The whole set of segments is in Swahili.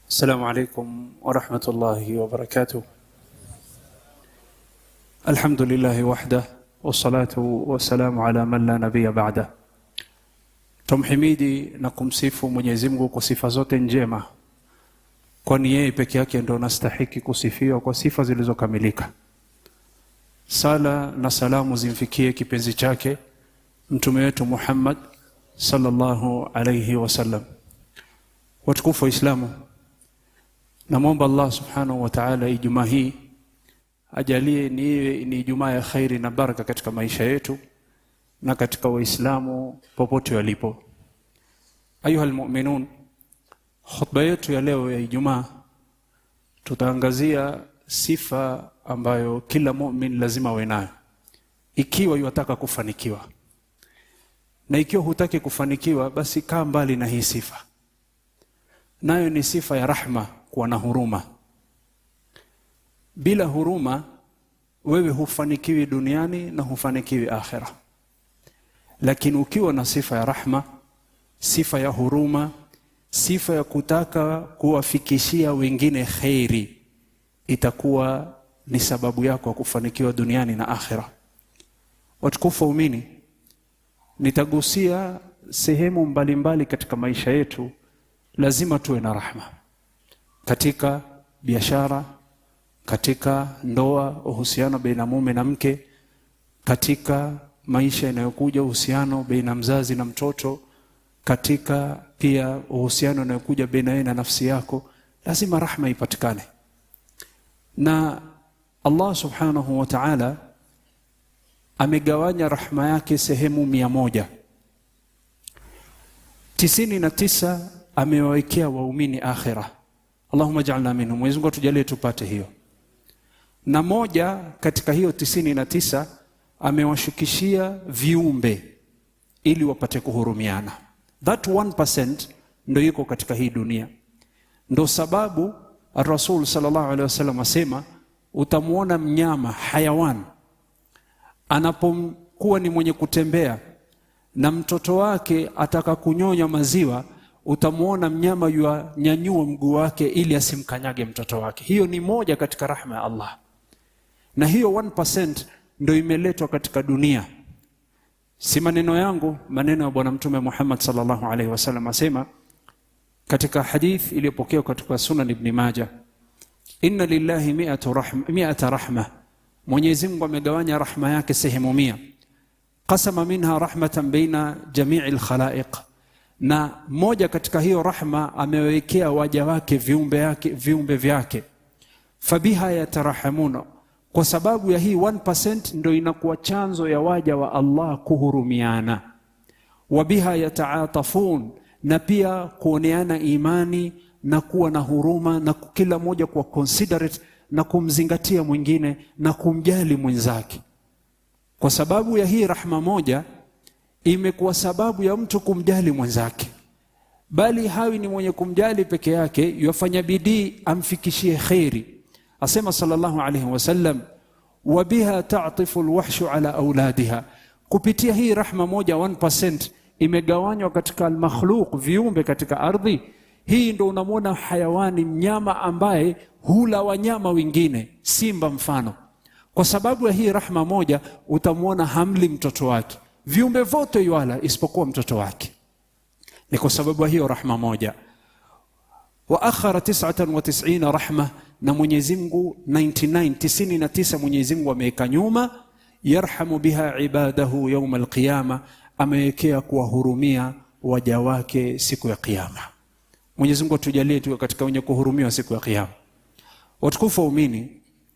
السلام عليكم ورحمة الله وبركاته الحمد لله وحده والصلاة والسلام على من لا نبي بعده tumhimidi na kumsifu Mwenyezi Mungu kwa sifa zote njema, kwani yeye peke yake ndo anastahiki kusifiwa kwa sifa zilizokamilika. Sala na salamu zimfikie kipenzi chake mtume wetu Muhammad sallallahu alayhi wasallam. Watukufu wa Islamu, namwomba Allah subhanahu wa ta'ala Ijumaa hii ajalie ni ni Ijumaa ya khairi na baraka katika maisha yetu na katika Waislamu popote walipo. Ayuha almu'minun, khutba yetu ya leo ya Ijumaa tutaangazia sifa ambayo kila mu'min lazima awe nayo ikiwa yataka kufanikiwa, na ikiwa hutaki kufanikiwa, basi kaa mbali na hii sifa, nayo ni sifa ya rahma, kuwa na huruma. Bila huruma wewe hufanikiwi duniani na hufanikiwi akhera lakini ukiwa na sifa ya rahma, sifa ya huruma, sifa ya kutaka kuwafikishia wengine kheri, itakuwa ni sababu yako ya kufanikiwa duniani na akhira. Watukufu waumini, nitagusia sehemu mbalimbali mbali katika maisha yetu. Lazima tuwe na rahma katika biashara, katika ndoa, uhusiano baina mume na mke, katika maisha yanayokuja uhusiano baina mzazi na mtoto, katika pia uhusiano unayokuja baina yeye na nafsi yako, lazima rahma ipatikane. Na Allah subhanahu wa ta'ala amegawanya rahma yake sehemu mia moja tisini na tisa amewawekea waumini akhira. Allahumma ja'alna minhum, Mwenyezi Mungu atujalie tupate hiyo. Na moja katika hiyo tisini na tisa amewashukishia viumbe ili wapate kuhurumiana. That 1% ndo iko katika hii dunia. Ndo sababu Rasul sallallahu alaihi wasallam asema, utamwona mnyama hayawan anapokuwa ni mwenye kutembea na mtoto wake ataka kunyonya maziwa, utamwona mnyama yuanyanyua mguu wake ili asimkanyage mtoto wake. Hiyo ni moja katika rahma ya Allah, na hiyo 1% ndo imeletwa katika dunia. Si maneno yangu, maneno ya Bwana Mtume Muhammad sallallahu alaihi wasallam asema katika hadith iliyopokewa katika Sunan Ibn Majah, inna lillahi mi'ata rahma, mi'ata rahma, Mwenyezi Mungu amegawanya rahma yake sehemu mia. Qasama minha rahmatan baina jamii alkhalaiq, na moja katika hiyo rahma amewekea waja wake viumbe yake viumbe vyake, fabiha yatarahamuna kwa sababu ya hii 1% ndo inakuwa chanzo ya waja wa Allah kuhurumiana, wabiha yataatafun, na pia kuoneana imani na kuwa na huruma na kila mmoja kuwa considerate na kumzingatia mwingine na kumjali mwenzake. Kwa sababu ya hii rahma moja imekuwa sababu ya mtu kumjali mwenzake, bali hawi ni mwenye kumjali peke yake, yafanya bidii amfikishie kheri. Asema sallallahu alayhi wasallam, wa biha ta'tifu alwahshu ala auladiha, kupitia hii rahma moja 1% imegawanywa katika almakhluq, viumbe katika ardhi hii. Ndo unamwona hayawani, mnyama ambaye hula wanyama wengine, simba mfano. Kwa sababu ya hii rahma moja utamwona hamli mtoto wake, viumbe vote yuala isipokuwa mtoto wake. Ni kwa sababu ya hiyo rahma moja. Wa akhara 99 rahma na Mwenyezi Mungu 99 99 Mwenyezi Mungu ameweka nyuma, yarhamu biha ibadahu yauma alqiyama, amewekea kuwahurumia waja wake siku ya Kiyama. Mwenyezi Mungu atujalie tuwe katika wenye kuhurumiwa siku ya Kiyama. Watukufu waumini,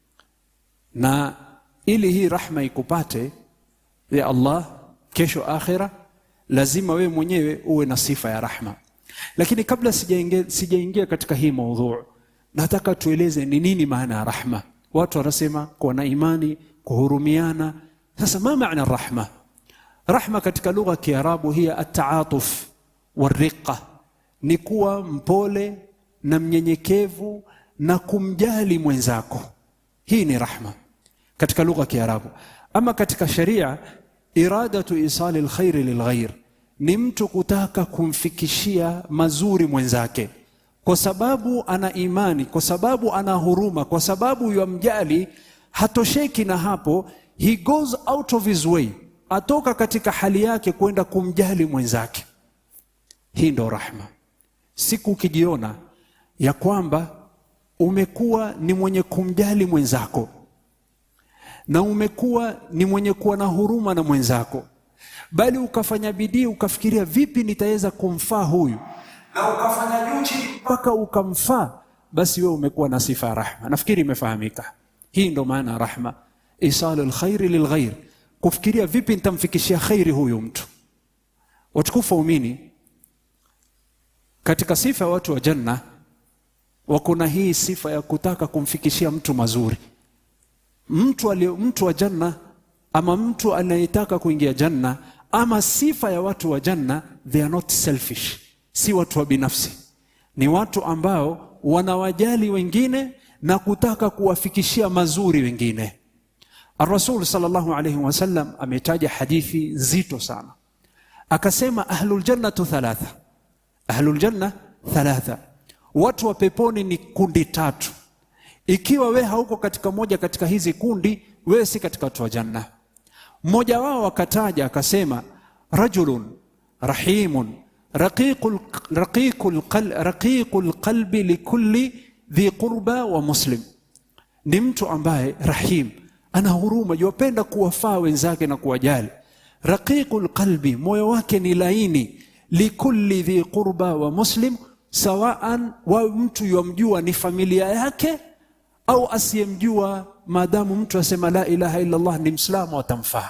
na ili hii rahma ikupate ya Allah kesho akhira, lazima wewe mwenyewe uwe na sifa ya rahma. Lakini kabla sijaingia sijaingia katika hii maudhu nataka tueleze ni nini maana ya rahma. Watu wanasema kuwa na imani, kuhurumiana. Sasa ma maana rahma? Rahma katika lugha ya Kiarabu hiya ataatuf wariqa, ni kuwa mpole na mnyenyekevu na kumjali mwenzako. Hii ni rahma katika lugha ya Kiarabu. Ama katika sharia, iradatu isali alkhairi lilghair, ni mtu kutaka kumfikishia mazuri mwenzake kwa sababu ana imani, kwa sababu ana huruma, kwa sababu yamjali, hatosheki na hapo, he goes out of his way, atoka katika hali yake kwenda kumjali mwenzake. Hii ndo rahma. Siku ukijiona ya kwamba umekuwa ni mwenye kumjali mwenzako na umekuwa ni mwenye kuwa na huruma na mwenzako, bali ukafanya bidii ukafikiria, vipi nitaweza kumfaa huyu, na ukafanya juu chini mpaka ukamfaa, basi wewe umekuwa na sifa ya rahma. Nafikiri imefahamika. Hii ndo maana ya rahma, isalu lkhairi lilghair, kufikiria vipi nitamfikishia khairi huyu mtu. Watukufu waumini, katika sifa ya watu wa janna wako na hii sifa ya kutaka kumfikishia mtu mazuri. Mtu ali, mtu wa janna ama mtu anayetaka kuingia janna, ama sifa ya watu wa janna, they are not selfish, si watu wa binafsi, ni watu ambao wanawajali wengine na kutaka kuwafikishia mazuri wengine. Ar-Rasul sallallahu alayhi wasallam ametaja hadithi nzito sana, akasema ahlul jannatu thalatha, ahlul janna thalatha Watu wa peponi ni kundi tatu. Ikiwa we hauko katika moja katika hizi kundi, wewe si katika watu wa janna. Mmoja wao akataja akasema, rajulun rahimun raqiqul raqiqul raqiqul qalbi likulli dhi qurba wa muslim, ni mtu ambaye rahim, ana huruma, yupenda kuwafaa wenzake na kuwajali. Raqiqul qalbi, moyo wake ni laini, likulli dhi qurba wa muslim sawaan wa mtu yamjua ni familia yake au asiyemjua, maadamu mtu asema la ilaha illa Allah ni Mslamu atamfaa.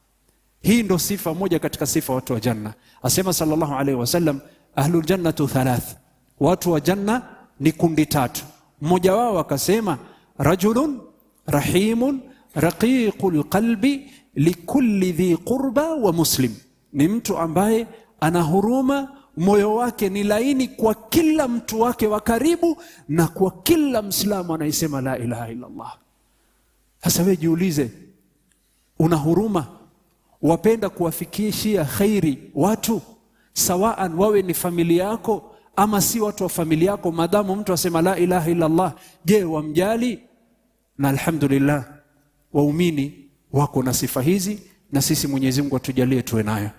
Hii ndo sifa moja katika sifa watu wa janna. Asema sallallahu alaihi wasallam, ahlul jannatu thalath, watu wa janna ni kundi tatu. Mmoja wao akasema rajulun rahimun raqiqul qalbi likulli dhi qurba wa muslim, ni mtu ambaye ana huruma moyo wake ni laini kwa kila mtu wake wa karibu na kwa kila Mslamu anayesema la ilaha illa Allah. Sasa wewe jiulize, una huruma, wapenda kuwafikishia khairi watu, sawaan wawe ni familia yako ama si watu wa familia yako, maadamu mtu asema la ilaha illa Allah, je, wamjali? Na alhamdulillah waumini wako na sifa hizi, na sisi Mwenyezi Mungu atujalie tuwe nayo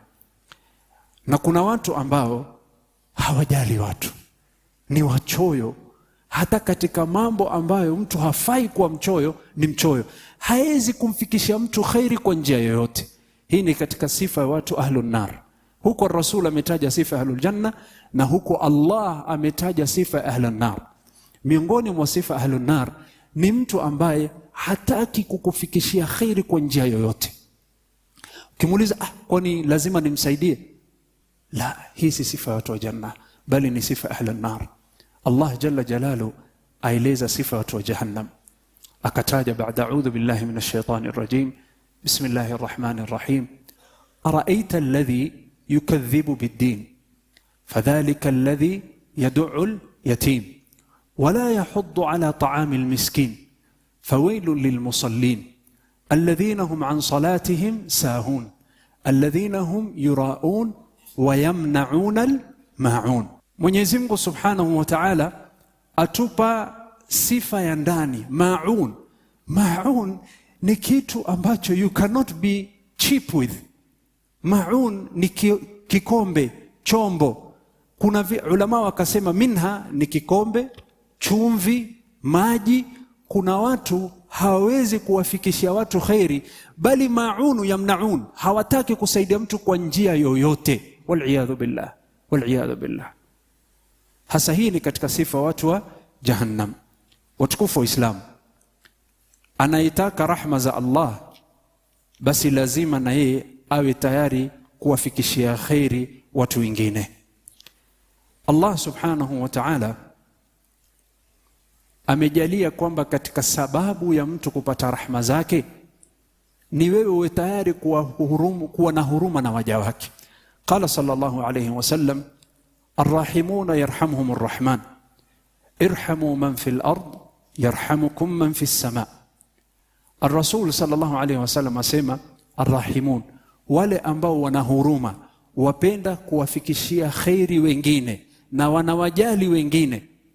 na kuna watu ambao hawajali watu, ni wachoyo. Hata katika mambo ambayo mtu hafai kuwa mchoyo, ni mchoyo, hawezi kumfikishia mtu khairi kwa njia yoyote. Hii ni katika sifa ya watu ahlun nar. Huko Rasul ametaja sifa ya ahlul janna na huko Allah ametaja sifa ya ahlun nar. Miongoni mwa sifa ya ahlun nar ni mtu ambaye hataki kukufikishia khairi kwa njia yoyote. Ukimuuliza, ah, kwani lazima nimsaidie? La, hii si sifa ya watu wa janna, bali ni sifa ahla nar. Allah jalla jalalu aeleza sifa ya watu wa jahannam, akataja baada audhu billahi min shaitani rajim bismillahi rrahmani rrahim araita alladhi yukadhibu biddin fadhalika alladhi yaduu lyatim wala yahuddu ala taami lmiskin fawailun lilmusallin alladhina hum an salatihim sahun alladhina hum yuraun wayamnauna almaun. Mwenyezi Mungu Subhanahu wa Ta'ala atupa sifa ya ndani maun. Maun ni kitu ambacho you cannot be cheap with. Maun ni kikombe, chombo. Kuna ulama wakasema minha ni kikombe, chumvi, maji. Kuna watu hawawezi kuwafikishia watu kheri, bali maunu yamnaun, hawataki kusaidia mtu kwa njia yoyote Waliyadhu billah, waliyadhu billah. Hasa hii ni katika sifa watu wa Jahannam. Watukufu wa Islam, anayetaka rahma za Allah basi lazima na yeye awe tayari kuwafikishia kheri watu wengine. Allah subhanahu wa ta'ala amejalia kwamba katika sababu ya mtu kupata rahma zake ni wewe uwe tayari kuwa, hurumu, kuwa na huruma na waja wake. Qala sallallahu alayhi wasallam arrahimuna yarhamhum arrahman irhamu man fi lard yarhamukum man fi lsama. Arrasul sallallahu alayhi wasallam asema arrahimun, wale ambao wana huruma, wapenda kuwafikishia kheri wengine na wanawajali wengine,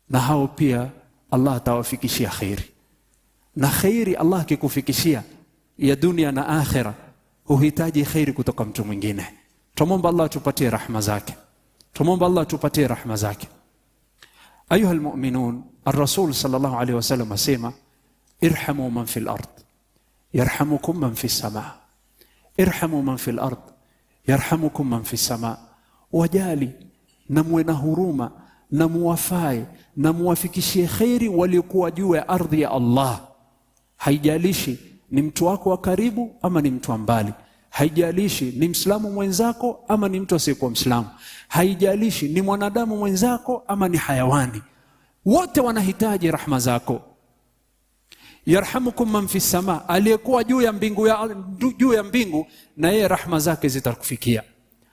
na hao pia Allah atawafikishia kheri. Na kheri Allah akikufikishia ya dunia na akhira, huhitaji kheri kutoka mtu mwingine. Tumwomba Allah atupatie rahma zake, tumwomba Allah atupatie rahma zake. Ayuha almu'minun, ar-rasul sallallahu alayhi wasallam asema irhamu man fil ard yarhamukum man fis sama, irhamu man fil ard yarhamukum man fis sama, wajali na muwe na huruma na muwafae na muwafikishie kheri waliokuwa juu ya ardhi ya Allah. Haijalishi ni mtu wako wa karibu ama ni mtu wa mbali, haijalishi ni mslamu mwenzako ama ni mtu asiyekuwa mslamu, haijalishi ni mwanadamu mwenzako ama ni hayawani, wote wanahitaji rahma zako. Yarhamukum man fi sama, aliyekuwa juu ya mbingu, ya, juu ya mbingu na yeye rahma zake zitakufikia.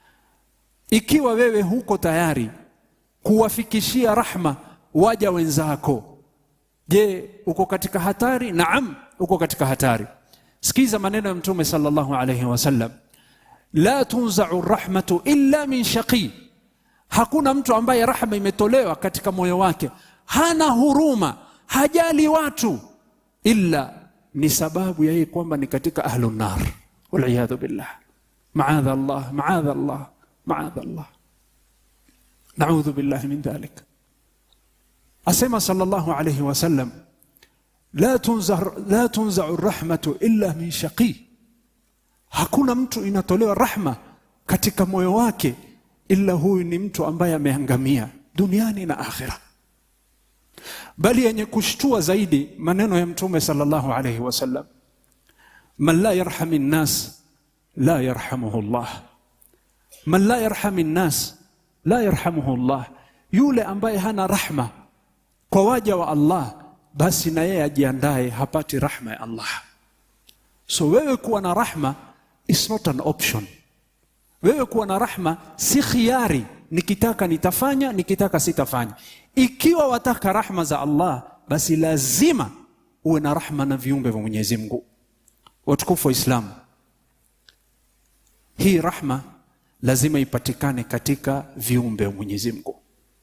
Ikiwa wewe huko tayari kuwafikishia rahma waja wenzako, je, uko katika hatari? Naam, uko katika hatari. Sikiza maneno ya Mtume sallallahu alayhi wasallam, la tunzau rahmatu illa min shaqi, hakuna mtu ambaye rahma imetolewa katika moyo wake, hana huruma, hajali watu, illa ni sababu ya yeye kwamba ni katika ahlun nar, waliyadhu billah. Maadha Allah, maadha Allah, maadha Allah, naudhu billahi min dhalik. Asema sallallahu alayhi wasallam la tunzar, la tunzau rahmatu illa min shaqi, hakuna mtu inatolewa rahma katika moyo wake ila huyu ni mtu ambaye ameangamia duniani na akhira. Bali yenye kushtua zaidi maneno ya Mtume sallallahu alayhi wasallam, man la yarhami nnas la yarhamuhu llah, man la yarhami nnas la yarhamuhu llah, yule ambaye hana rahma kwa waja wa Allah basi na yeye ajiandae hapati rahma ya Allah. So wewe kuwa na rahma is not an option. Wewe kuwa na rahma si khiari, nikitaka nitafanya, nikitaka sitafanya. Ikiwa wataka rahma za Allah, basi lazima uwe na rahma na viumbe vya Mwenyezi Mungu. Watukufu wa Islamu, hii rahma lazima ipatikane katika viumbe vya Mwenyezi Mungu,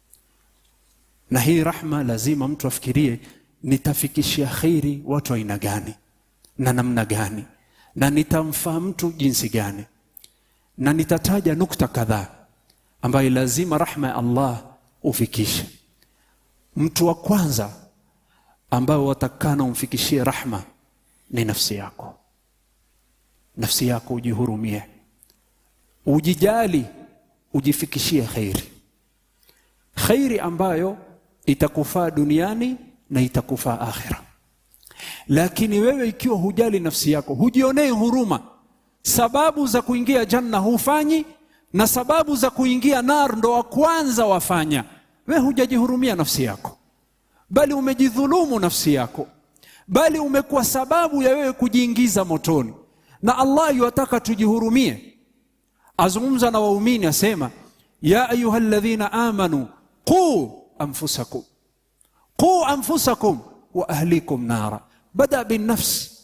na hii rahma lazima mtu afikirie nitafikishia kheri watu aina gani na namna gani, na nitamfaa mtu jinsi gani, na nitataja nukta kadhaa ambayo lazima rahma ya Allah ufikishe. Mtu wa kwanza ambao watakana umfikishie rahma ni nafsi yako. Nafsi yako ujihurumie, ujijali, ujifikishie kheri, kheri ambayo itakufaa duniani na itakufaa akhira. Lakini wewe ikiwa hujali nafsi yako, hujionei huruma, sababu za kuingia janna hufanyi, na sababu za kuingia nar ndo wa kwanza wafanya, wewe hujajihurumia nafsi yako, bali umejidhulumu nafsi yako, bali umekuwa sababu ya wewe kujiingiza motoni. Na Allah yuwataka tujihurumie. Azungumza na waumini asema, ya ayuha alladhina amanu qu anfusakum qu anfusakum wa ahlikum nara, bada binafsi.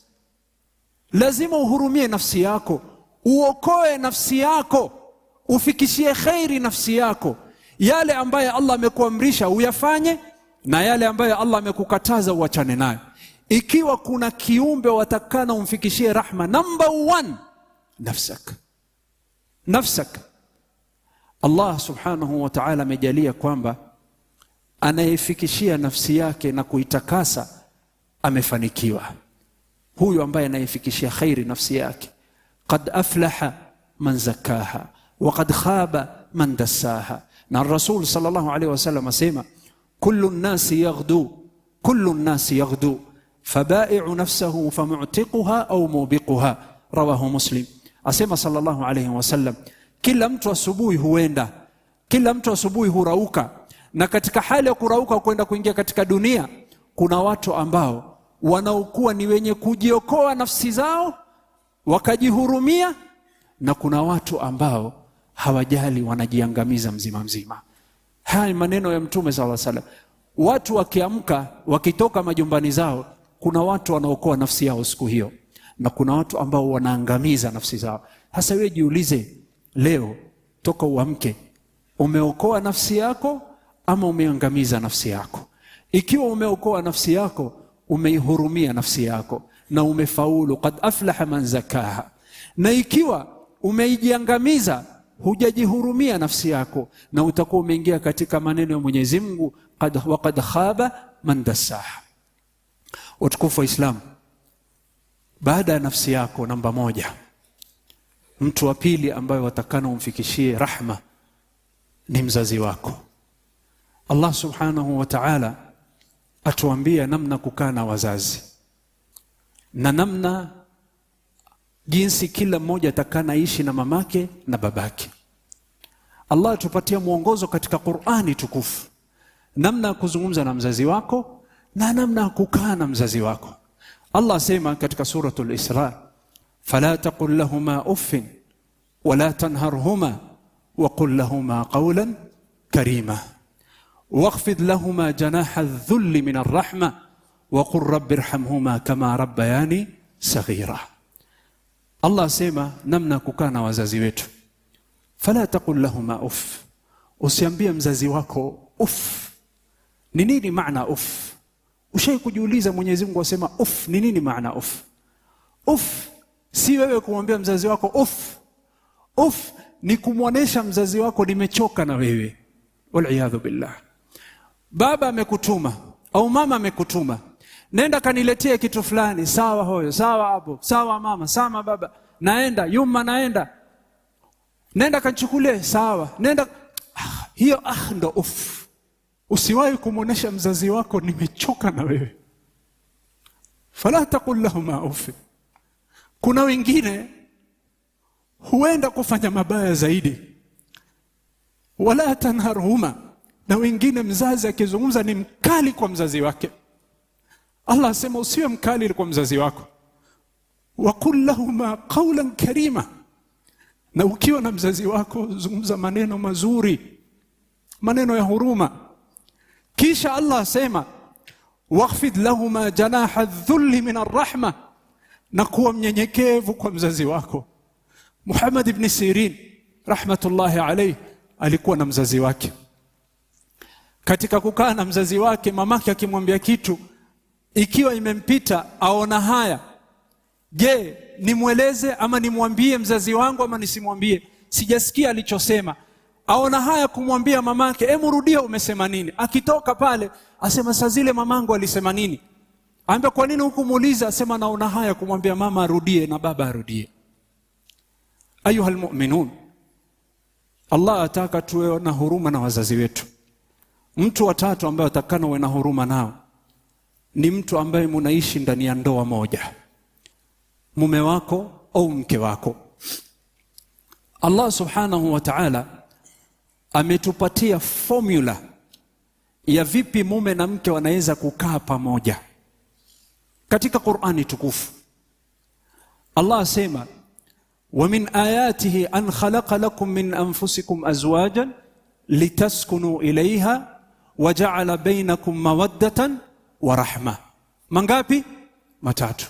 Lazima uhurumie nafsi yako, uokoe nafsi yako, ufikishie kheri nafsi yako. Yale ambaye Allah amekuamrisha uyafanye, na yale ambayo Allah amekukataza uachane nayo. Ikiwa kuna kiumbe watakana umfikishie rahma, number one, nafsak, nafsak. Allah subhanahu wa ta'ala amejalia kwamba anayefikishia nafsi yake na kuitakasa amefanikiwa. Huyu ambaye anayefikishia khairi nafsi yake, qad aflaha man zakaha wa qad khaba man dassaha. Na Rasul sallallahu alaihi wasallam asema kullu nnasi yaghdu kullu nnasi yaghdu fabai'u nafsahu famu'tiquha au mubiquha, rawahu Muslim. Asema sallallahu alaihi wasallam, kila mtu asubuhi huenda, kila mtu asubuhi hurauka na katika hali ya kurauka kwenda kuingia katika dunia, kuna watu ambao wanaokuwa ni wenye kujiokoa nafsi zao wakajihurumia, na kuna watu ambao hawajali, wanajiangamiza mzima mzima. Haya ni maneno ya Mtume sallallahu alaihi wasallam. Watu wakiamka wakitoka majumbani zao, kuna watu wanaokoa nafsi yao siku hiyo, na kuna watu ambao wanaangamiza nafsi zao. Sasa wewe jiulize, leo toka uamke, umeokoa nafsi yako ama umeangamiza nafsi yako? Ikiwa umeokoa nafsi yako, umeihurumia nafsi yako na umefaulu, qad aflaha man zakaha. Na ikiwa umeijiangamiza, hujajihurumia nafsi yako, na utakuwa umeingia katika maneno ya Mwenyezi Mungu, qad wa qad khaba man dassaha. Utukufu wa Islam, baada ya nafsi yako, namba moja, mtu wa pili ambaye watakana umfikishie rahma ni mzazi wako. Allah subhanahu wa ta'ala atuambia namna kukaa na wazazi na namna jinsi kila mmoja atakaa naishi na mamake na babake. Allah atupatia mwongozo katika Qur'ani tukufu, namna ya kuzungumza na mzazi wako na namna ya kukaa na mzazi wako. Allah asema katika suratul Isra, fala taqul lahuma uffin wala tanharhuma wa qul lahuma qawlan karima واخفض لهما جناح الذل من الرحمة وقل رب ارحمهما كما ربياني صغيرا Allah asema namna kukaa na wazazi wetu, fala taqul lahuma uff, usiambie mzazi wako uff. Ni nini maana uff? Ushai kujiuliza? Mwenyezi Mungu asema uff, ni nini maana uff? Uff si wewe kumwambia mzazi wako uff. Uff ni kumwonyesha mzazi wako nimechoka na wewe, waliyadhu billah. Baba amekutuma au mama amekutuma, nenda kaniletee kitu fulani. Sawa hoyo, sawa abo, sawa mama, sawa baba, naenda yuma, naenda nenda kanchukulie, sawa nenda. Ah, hiyo ah, ndo uf. Usiwahi kumwonyesha mzazi wako nimechoka na wewe, fala taqul lahuma uff. Kuna wengine huenda kufanya mabaya zaidi, wala tanharhuma na wengine mzazi akizungumza ni mkali kwa mzazi wake. Allah asema usiwe mkali kwa mzazi wako, waqul lahuma qawlan karima, na ukiwa na mzazi wako zungumza maneno mazuri, maneno ya huruma. Kisha Allah asema wakhfid lahuma janaha dhulli min arrahma, na kuwa mnyenyekevu kwa mzazi wako. Muhammad ibn Sirin rahmatullahi alayhi alikuwa na mzazi wake katika kukaa na mzazi wake, mamake akimwambia kitu, ikiwa imempita aona haya, je, nimweleze ama nimwambie mzazi wangu ama nisimwambie? Sijasikia alichosema, aona haya kumwambia mamake, hebu rudia, umesema nini? Akitoka pale asema, saa zile mamangu alisema nini? Aambia, kwa nini hukumuuliza? Asema, naona haya kumwambia mama arudie na baba arudie. Ayuha almu'minun, Allah ataka tuwe na huruma na wazazi wetu. Mtu wa tatu ambaye atakana uwe na huruma nao ni mtu ambaye munaishi ndani ya ndoa moja, mume wako au mke wako. Allah subhanahu wa ta'ala ametupatia formula ya vipi mume na mke wanaweza kukaa pamoja katika Qur'ani tukufu. Allah asema wa min ayatihi an khalaqa lakum min anfusikum azwajan litaskunu ilayha wajaala bainakum mawaddatan wa rahma. Mangapi? Matatu.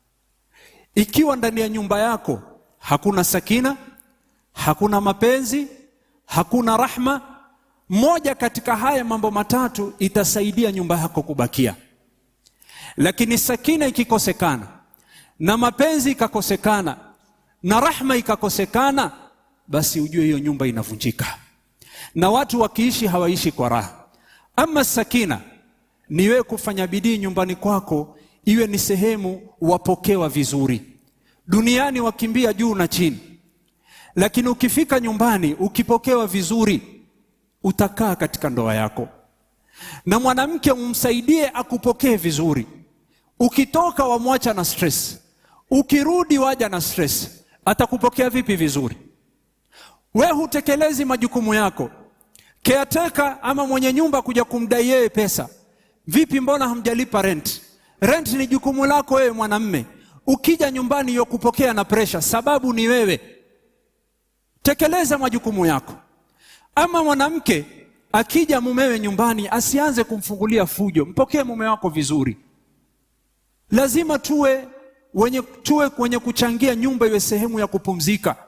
Ikiwa ndani ya nyumba yako hakuna sakina, hakuna mapenzi, hakuna rahma, moja katika haya mambo matatu itasaidia nyumba yako kubakia. Lakini sakina ikikosekana na mapenzi ikakosekana na rahma ikakosekana, basi ujue hiyo nyumba inavunjika, na watu wakiishi hawaishi kwa raha. Ama sakina ni wewe kufanya bidii nyumbani kwako iwe ni sehemu wapokewa vizuri. Duniani wakimbia juu na chini, lakini ukifika nyumbani ukipokewa vizuri, utakaa katika ndoa yako. Na mwanamke umsaidie akupokee vizuri. Ukitoka wamwacha na stress, ukirudi waja na stress, atakupokea vipi vizuri? We hutekelezi majukumu yako caretaker ama mwenye nyumba kuja kumdai yeye pesa, vipi? Mbona hamjalipa rent? Rent ni jukumu lako wewe mwanamme. Ukija nyumbani yo kupokea na presha, sababu ni wewe. Tekeleza majukumu yako. Ama mwanamke akija mumewe nyumbani, asianze kumfungulia fujo, mpokee mume wako vizuri. Lazima tuwe wenye, tuwe kwenye kuchangia nyumba iwe sehemu ya kupumzika,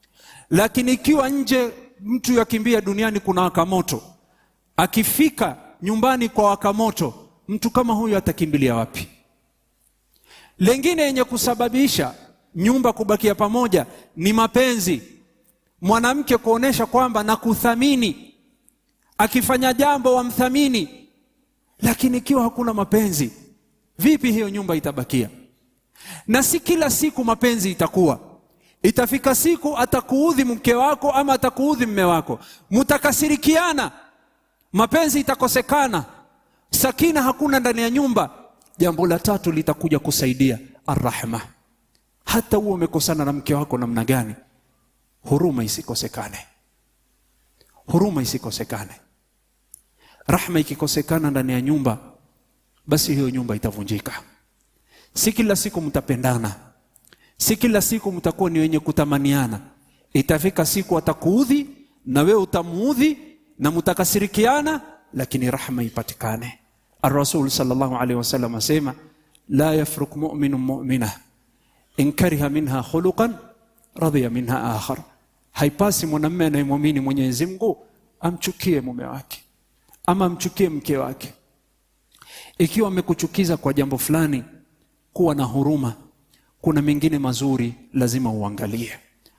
lakini ikiwa nje mtu yakimbia duniani kuna waka moto, akifika nyumbani kwa waka moto, mtu kama huyu atakimbilia wapi? Lengine yenye kusababisha nyumba kubakia pamoja ni mapenzi, mwanamke kuonesha kwamba nakuthamini, akifanya jambo wamthamini. Lakini ikiwa hakuna mapenzi, vipi hiyo nyumba itabakia? Na si kila siku mapenzi itakuwa Itafika siku atakuudhi mke wako ama atakuudhi mme wako, mtakasirikiana, mapenzi itakosekana, sakina hakuna ndani ya nyumba. Jambo la tatu litakuja kusaidia arrahma. Hata huo umekosana na mke wako namna gani, huruma isikosekane, huruma isikosekane. Rahma ikikosekana ndani ya nyumba, basi hiyo nyumba itavunjika. Si kila siku mtapendana si kila siku mtakuwa ni wenye kutamaniana. Itafika siku atakuudhi na wewe utamuudhi na mtakasirikiana, lakini rahma ipatikane. Ar-Rasul sallallahu alaihi wasallam asema la yafruk mu'minu mu'mina in kariha minha khuluqan radhiya minha akhar, haipasi mwanamume anayemwamini Mwenyezi Mungu amchukie mume wake ama amchukie mke wake. Ikiwa amekuchukiza kwa jambo fulani, kuwa na huruma kuna mengine mazuri lazima uangalie.